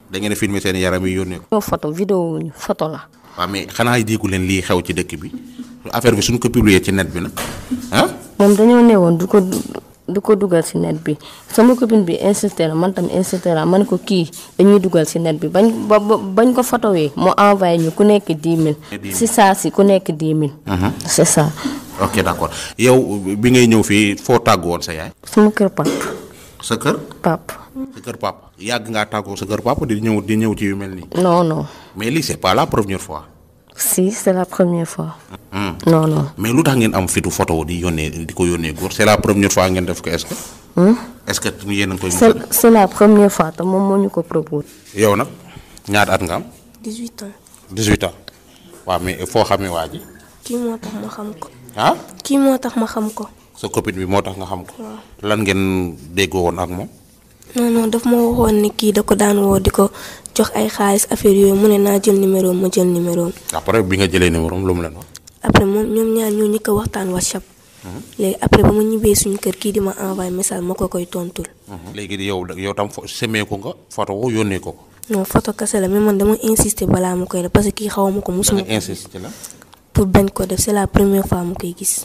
da ngeen a filmer seen yaram yi yónnee ko. ñoo photo vidéo wuñu photo la waaw mais xanaa diiku leen lii xew ci dëkk bi affaire bi suñ ko publier ci net bi nag ah. moom dañoo newoon du ko du ko dugal ci net bi sama copine bi insisté na man tam insisté na man ko kii dañuy dugal ci net bi bañ ba ba- bañ ko photowee mu envoyé ñu ku nekk 10 000 si saa si ku nekk 10 000 c'est ça ok d'accord yow bi ngay ñëw fii foo tàggu woon sa yaay. sama kër pap sa kër. pap sa kër papa yàgg ngaa tàggoo sa kër papa di ñëw di ñëw ci yu mel nii. non non mais lii c'est pas la première fois. si c'est la première fois non non mais lu tax ngeen am fitu photo di yónnee di ko yónnee góor c'est la première fois ngeen def ko est-ce que. est-ce que yéen a ngi koy. c'est c'est la première fois te moom moo ñu ko proposé yow nag ñaata at nga am. 18 ans 18 ans waaw mais foo xamee waa ji. kii moo tax ma xam ko ah kii moo tax ma xam ko sa copine bi moo tax nga xam ko. lan ngeen déggoo woon ak moom. non non daf ma waxoon ne kii da ko daan woo di ko jox ay xaalis affaire yooyu mu ne naa jël numéro ma jël numéro après bi nga jëlee numéro am lu mu leen wax. après moom ñoom ñaar ñoo ñëkk a waxtaan whatsapp léegi après ba ma ñibbee suñu kër kii di ma envoyé message ma ko koy tontul léegi yow yow tam fo semee ko nga photo ko yónnee ko ko. non photo kese la mais man dama insister balaa ma koy def parce que kii xaw ma ko da musuma nga insiste ci la. pour bañ ko def c'est la première fois mu koy gis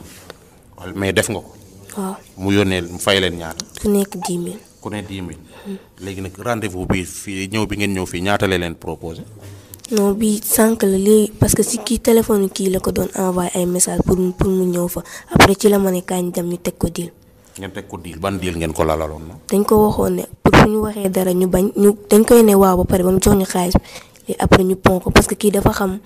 wala mais def nga ko. waaw mu yónnee mu fay leen ñaata. ku nekk 10 000 ku ne 10 000. léegi nag rendez-vous bi fii ñëw bi ngeen ñëw fii ñaata la leen proposé. non bii sànq la léegi parce que si kii téléphone kii la ko doon envoyé ay message pour mu pour mu ñëw fa après ci la ma ne kañ dem ñu teg ko deal ngeen teg ko diil ban diil ngeen ko lalaloon na. dañ ko waxoon ne pour fu ñu waxee dara ñu bañ ñu dañ koy ne waaw ba pare ba mu jox ñu xaalis bi léegi après ñu pon ko parce que kii dafa xam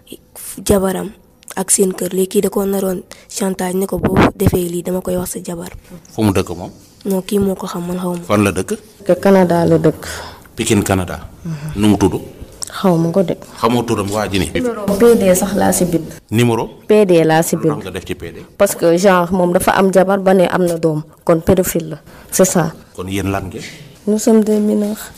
jabaram ak seen kër léegi kii da ko naroon chantage ne ko boo defee lii dama koy wax sa jabar fu mu dëkk moom. non kii moo ko xam man xaw ma fan la dëkk. que Canada la dëkk Pikine Canada. nu mu tudd. xaw ma ko de xamoo turam waa ji ni PD sax laa si bind numéro. PD laa si lan bind nga def ci PD. parce que genre moom dafa am jabar ba ne am na doom kon pédophile la c'est ça kon yéen lan ngeen. nous sommes des mineurs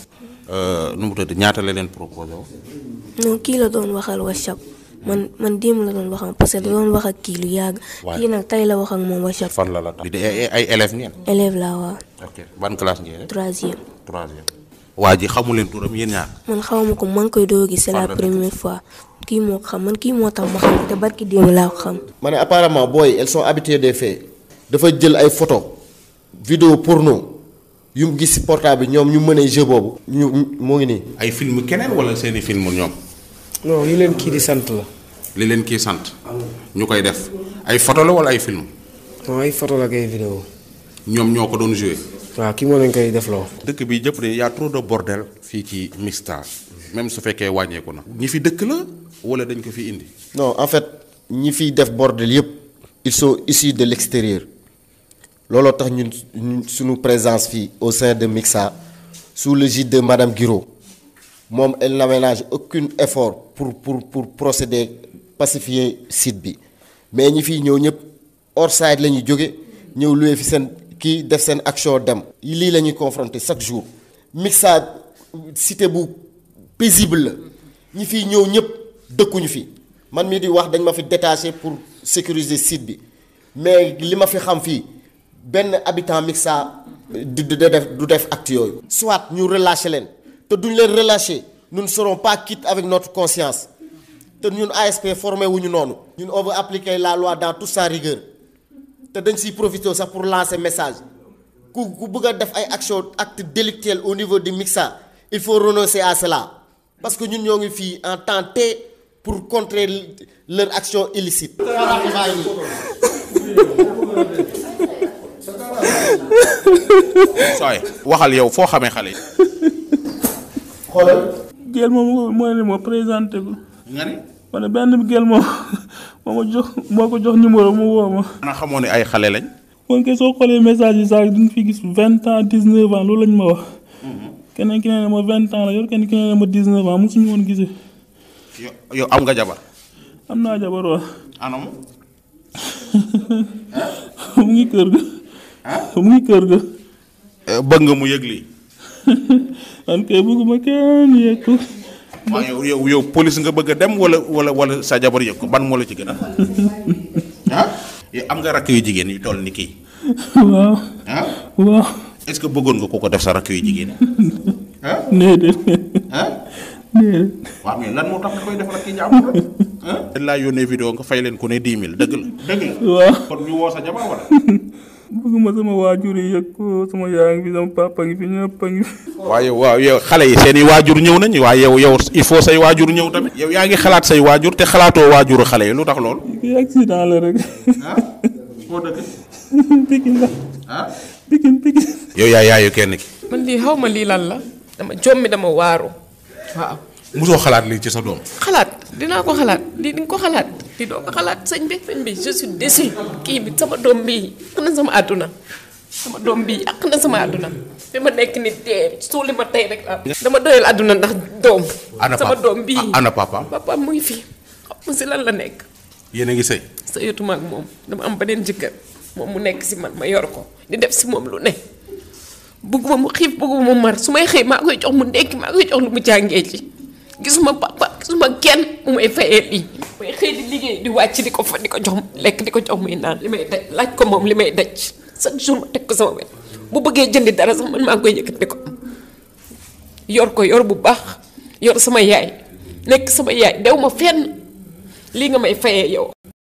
nu mu tudd ñaata la leen proposé woon. non kii la doon waxal whatsapp man man démb la doon waxam parce que da doon wax ak kii lu yàgg Waaye- kii nag tey la wax ak moom whatsapp fan la la tax. di ay ay élèves ngeen. élève laa waa ok ban classe ngeen. troisième troisième. waa ji xamu leen turam yéen ñaar. man xaw ma ko maa ngi koy doo gis c'est la Fan la dëkk? première fois kii moo ko xam man kii moo tax ma xam ko te barki démb laa ko xam ma ne apparemment booy elles sont habituées des faits dafa jël ay photo vidéo porno yu mu gis ci portable bi ñoom ñu mën a jeu boobu. ñu moo ngi nii. ay film keneen wala seeni film ñoom. non yi leen kii di sant la li leen kii sant. ñu koy def ay photo la wala ay film. non ay photo la kay vidéo ñoom ñoo ko doon joué. waaw kii moo leen koy def loo dëkk bi jëpp de y a trop de bordel fii ci Mixta même su fekkee wàññeeku na. ñi fi dëkk la wala dañ ko fi indi. non en fait ñi fiy def bordel yëpp ils sont issus de l'extérieur looloo tax ñun ñun suñu présence fii au sein de Mixa sous le gide de madame Guiraud moom elle n'aménage aucun effort pour pour pour procéder pacifier site bi mais ñi fiy ñëw ñëpp hors side la ñuy jóge ñëw loué fi seen kii def seen action dem lii la ñuy confronter chaque jour Mixa cité bu paisible la ñi fiy ñëw ñëpp dëkkuñu fi man mii di wax dañ ma fi détaché pour sécuriser site bi mais li ma fi xam fii benn habitant Mixa du du def du def acte yooyu. soit ñu relâché leen te duñ leen relâché nous ne serons pas quittes avec notre conscience te ñun ASP formé wuñu noonu. ñun on veut appliquer la loi dans toute sa rigueur te dañ siy profité sax pour lancer message ku ku bëgg a def ay action acte délictuel au niveau du Mixa il faut renoncer à cela parce que ñun ñoo ngi fii en temps T pour contrer leur action illicite. sooy waxal yow foo xamee xale yi. xoolal gel moom moo ne ma présenté ko nga ni. ma ne benn gel moom moo ma jox moo ko jox numéro mu woo ma xanaa xamoo ne ay xale lañ. kon kay soo xoolee message yi sax duñ fi gis vingt ans dix neuf ans loolu lañ ma wax keneen ki nee na ma vingt ans la yor keneen ki nee na ma dix neuf ans mosuñu woon gisee yow yow am nga jabar. am naa jabar waa anam. mu ngi kër ga mu ngi kër ga bëgg nga mu yëg lii. man kay bëgguma kenn yegg ko waaw yow yow yow police nga bëgg a dem wala wala wala sa jabar yëg ko ban moo la ci gën a. ah yow am nga rakk yu jigéen yu toll ni kii. waaw ah waaw est-ce que bëggoon nga ko ko def sa rakk yu jigéen. ah déedéet ah déedéet waaw mais lan moo tax nga koy defal ak ki jàmbur rek ah dañ laa yónnee vidéo nga fay leen ku ne 10 000 dëgg la dëgg la waaw kon ñu woo sa jabar wala bëgguma sama waajur yi yëg ko sama yaay ngi fi sama papa ngi fi ñëpp a ngi fi waaw yow waaw yow xale yi seen i waajur ñëw nañ waaye yow yow il faut say waajur ñëw tamit yow yaa ngi xalaat say waajur te xalaatoo waajuru xale yi lu tax loolu kii accident la rek ah foo dëkk pikin la ah pikin pikin yow yaa yaayu kenn ki man lii xaw ma lii lan la dama jommi dama waaru waaw musoo xalaat lii ci sa doom xalaat dinaa ko xalaat lii di nga ko xalaat lii doo ko xalaat sëñ bi sëñ bi je suis déçu kii bi sama doom bii yàq na sama àdduna sama doom bii yàq na sama àdduna fi ma nekk ni dee suuli ma tey rek la dama doyal àdduna ndax doom ana sama papa doom bii ana papa papa mu ngi fi xam ma si lan la nekk yéen a ngi sëy sëyatuma ak moom dama am beneen jëkkër moom mu nekk si man ma yor ko di def si moom lu ne bugguma mu xiif bugguma mu mar su may xëy maa koy jox mu ndekki maa koy jox lu mu jàngee ci gisuma papa gisuma kenn mu may fayee lii may xëy di liggéey di wàcc di ko fa di ko jox lekk di ko jox muy naan li may daj laaj ko moom li may daj chaque jour ma teg ko sama wet bu bëggee jëndi dara sax man maa ngi koy yëkkati ko am yor ko yor bu baax yor sama yaay nekk sama yaay dew ma fenn lii nga may fayee yow